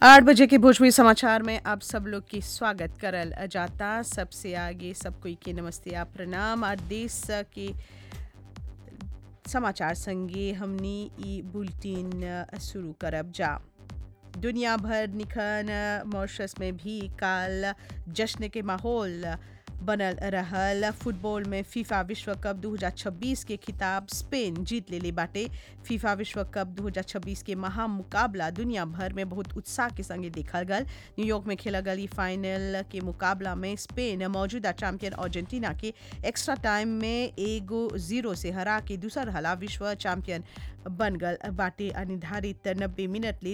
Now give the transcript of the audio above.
आठ बजे के भोजपुरी समाचार में आप सब लोग की स्वागत करल जाता सबसे आगे सब कोई के नमस्ते आप प्रणाम और देश के समाचार संगे हमनी ई बुलेटिन शुरू करब जा दुनिया भर निखन मॉरिशस में भी काल जश्न के माहौल बनल रहल फुटबॉल में फीफा विश्व कप 2026 के खिताब स्पेन जीत लेले बाटे फीफा विश्व कप 2026 के महा मुकाबला दुनिया भर में बहुत उत्साह के संगे देखल गल न्यूयॉर्क में खेला गल ई फाइनल के मुकाबला में स्पेन मौजूदा चैंपियन अर्जेंटीना के एक्स्ट्रा टाइम में एगो जीरो से हरा के दूसर हला विश्व चैंपियन बन गल बाटे निर्धारित नब्बे मिनट ले